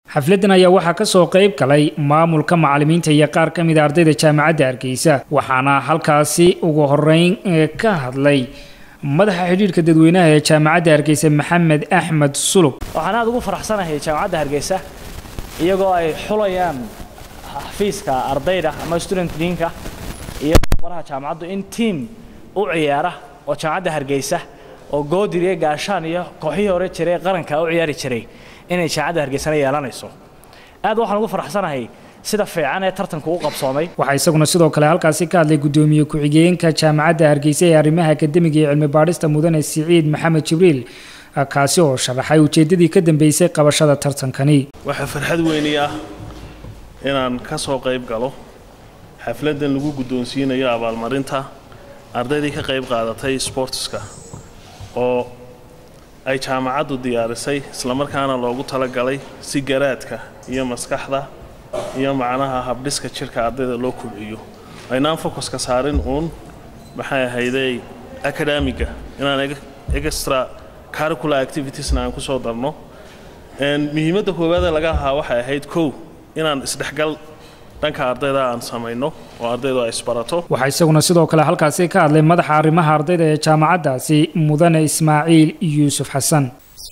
xafladan ayaa waxaa kasoo qayb galay maamulka macalimiinta iyo qaar ka mida ardayda jaamacadda hargeysa waxaana halkaasi ugu horeyn ka hadlay madaxa xidhiirhka dadweynaha ee jaamacadda hargeysa maxamed axmed sulub waxaan aada ugu faraxsanahay jaamacadda hargeysa iyagoo ay xulayaan xafiiska ardayda ama student diinka iyo baraha jaamacaddu in tiam u ciyaara oo jaamacadda hargeysa oo goodir iyo gaashaan iyo kooxihii hore jiray qaranka u ciyaari jiray inay jaamacadda hargeysana yeelanayso aad waxaan ugu faraxsanahay sida fiican ee tartanku u qabsoomay waxaa isaguna sidoo kale halkaasi ka hadlay guddoomiye ku-xigeenka jaamacadda hargeysa ee arrimaha akademiga iyo cilmi baadhista mudane siciid maxamed jibriil kaasi oo sharaxay ujeeddadii ka dambeysay qabashada tartankani waxaa farxad weyni ah inaan ka soo qayb galo xafladdan lagu guddoonsiinayo abaalmarinta ardaydii ka qayb qaadatay sportska oo ay jaamacaddu diyaarisay islamarkaana loogu talagalay si garaadka iyo maskaxda iyo macnaha habdhiska jirka ardayda loo kobciyo aynaan focuska saarin uun maxay ahayday acadamiga inaan extra curricular activitiesna aan ku soo darno muhiimadda koowaadee laga ahaa waxay ahayd kow inaan isdhexgal dhanka ardayda aan samayno oo ardaydu ay isbarato waxaa isaguna sidoo kale halkaasi ka hadlay madaxa arrimaha ardayda ee jaamacaddaasi mudane ismaaciil yuusuf xasan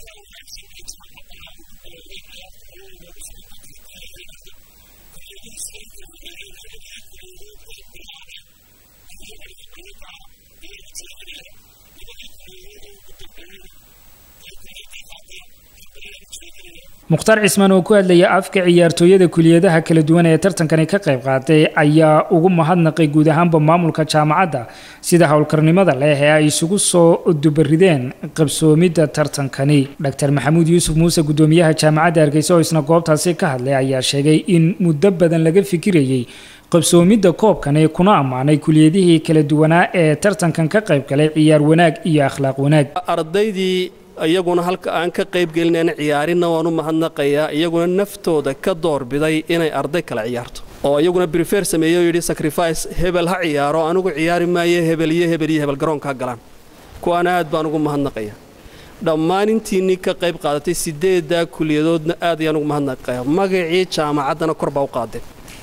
mukhtaar cismaan oo ku hadlaya afka ciyaartooyada kuliyadaha kala duwan ee tartankani ka qayb qaatay ayaa ugu mahadnaqay guud ahaanba maamulka jaamacadda sida howlkarnimada leh ee ay isugu soo dubarideen qabsoomidda tartankani dr maxamuud yuusuf muuse guddoomiyaha jaamacadda hargeysa oo isna goobtaasi ka hadlay ayaa sheegay in muddo badan laga fikirayay qabsoomidda koobkani kuna ammaanay kuliyadihii kala duwanaa ee tartankan ka qayb galay ciyaar wanaag iyo akhlaaq wanaag ardaydii iyaguna halka aan ka qayb gelinayna ciyaarinna waan u mahadnaqayaa iyaguna naftooda ka doorbiday inay arday kale ciyaarto oo iyaguna brifer sameeyey oo yidhi sacrifice hebel ha ciyaaro anigu ciyaari maayo hebel iyo hebel iyo hebel garoonka galaan kuwaana aad baan ugu mahadnaqaya dhammaan intiinnii ka qayb qaadatay sideeddaa kuliyadoodna aad ayaan ugu mahadnaqaya magacii jaamacaddana kor baa u qaadeen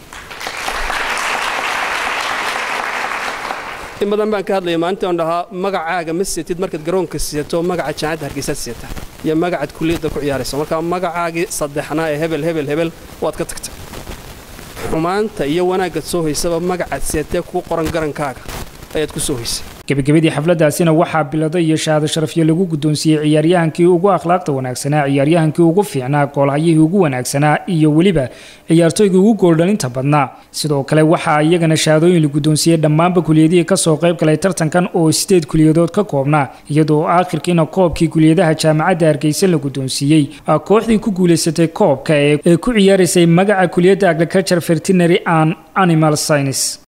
in badan baan ka hadlaya maalintii aan dhahaa magacaaga ma seetid markaad garoonka siyato magaca jaamacadda hargeysaad siyata iyo magacaad kuliyadda ku ciyaarayso marka magacaagii saddexnaa ee hebel hebel hebel waad ka tagtay xumaanta iyo wanaaggaad soo haysaba magacaad siyatee kuu qoran garankaaga ayaad ku soo haysay gebagabadii xafladaasina waxaa bilado iyo shahaado sharafyo lagu guddoonsiiyey ciyaaryahankii ugu akhlaaqda wanaagsanaa ciyaaryahankii ugu fiicnaa goolhayihii ugu wanaagsanaa iyo weliba ciyaartooygii ugu gooldhalinta badnaa sidoo kale waxaa iyagana shahaadooyin la guddoonsiiyey dhammaanba kuliyadihii kasoo qayb galay tartankan oo sideed kuliyadood ka koobnaa iyadoo aakhirkiina koobkii kuliyadaha jaamacadda hargeysa la guddoonsiiyey kooxdii ku guulaysatay koobka ee ku ciyaaraysay magaca kuliyadda agriculture veterinary and animal science